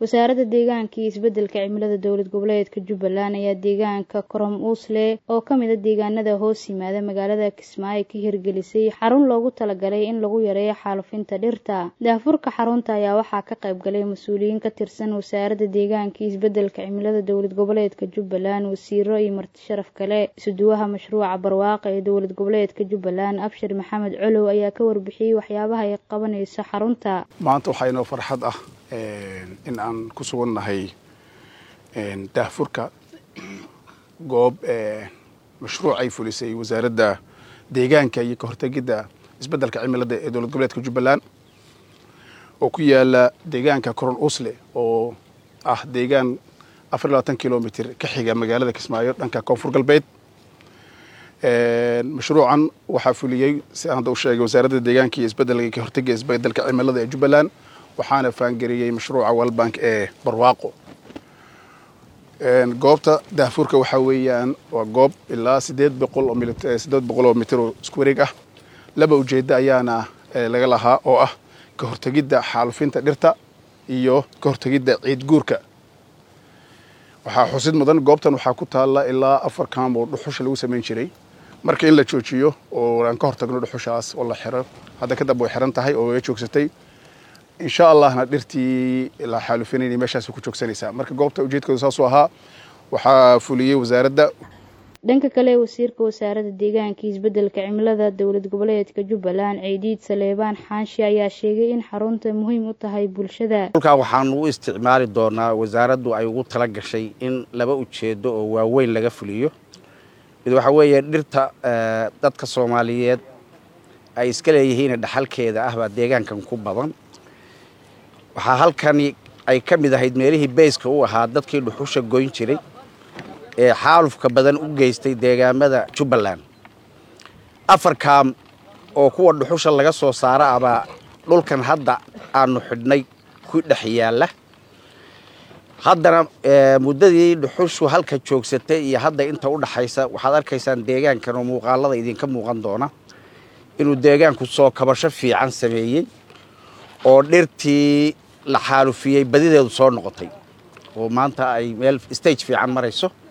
wasaaradda deegaanka iyo isbeddelka cimilada dowlad goboleedka jubbaland ayaa deegaanka korom uusle oo ka mid a deegaanada hoos yimaada magaalada kismaayo ka hirgelisay xarun loogu talagalay in lagu yareeyo xaalufinta dhirta daafurka xarunta ayaa waxaa ka qayb galay mas-uuliyiin ka tirsan wasaaradda deegaanka iyo isbeddelka cimilada dowlad goboleedka jubbaland wasiiro iyo marti sharaf kale isuduwaha mashruuca barwaaqa ee dowlad goboleedka jubbaland abshir maxamed colow ayaa ka warbixiyey waxyaabaha ay qabanayso xarunta maanta waxaa inoo farxad ah in aan ku sugannahay daahfurka goob mashruuc ay fulisay wasaaradda deegaanka iyo ka hortegidda isbeddelka cimilada ee dowlad goboleedka jubbaland oo ku yaala deegaanka coron usle oo ah deegaan afar iyo labaatan kilomitr ka xiga magaalada kismaayo dhanka koonfur galbeed mashruucan waxaa fuliyey si aan hadda u sheegay wasaaradda deegaanka iyo isbeddelka ka hortegga isbeddelka cimilada ee jubbaland waxaana faangariyey mashruuca walbank ee barwaaqo goobta daafurka waxaa weeyaan waa goob ilaa sideed boqol oo sideed boqol oo mitir oo isku wareeg ah laba ujeeddo ayaana laga lahaa oo ah ka hortegidda xaalufinta dhirta iyo ka hortegidda ciid guurka waxaa xusid mudan goobtan waxaa ku taalla ilaa afar kaam oo dhuxusha lagu samayn jiray marka in la joojiyo oo aan ka hortagno dhuxushaas oo la xiro hadda kadab way xiran tahay oo way joogsatay insha allahna dhirtii la xaalufinayna meeshaas ku joogsanaysaa marka goobta ujeedkooda saasuu ahaa waxaa fuliyey wasaaradda dhanka kale wasiirka wasaaradda deegaanka iyo isbeddelka cimilada dowlad goboleedka jubbaland ciidiid saleebaan xaanshi ayaa sheegay in xarunta muhiim u tahay bulshada dhulkaa waxaanu u isticmaali doonaa wasaaraddu ay ugu tala gashay in laba ujeedo oo waaweyn laga fuliyo mid waxaa weeye dhirta dadka soomaaliyeed ay iska leeyihiin dhaxalkeeda ah baa deegaankan ku badan waxaa halkani ay ka mid ahayd meelihii bayska u ahaa dadkii dhuxusha goyn jiray ee xaalufka badan u geystay deegaamada jubbaland afar kaam oo kuwa dhuxusha laga soo saara abaa dhulkan hadda aanu xidhnay ku dhex yaalla haddana muddadii dhuxushu halka joogsatay iyo hadda inta u dhaxaysa waxaad arkaysaan deegaankan oo muuqaalada idinka muuqan doona inuu deegaanku soo kabasho fiican sameeyey oo dhirtii la xaalufiyey badideedu soo noqotay oo maanta ay meel stage fiican marayso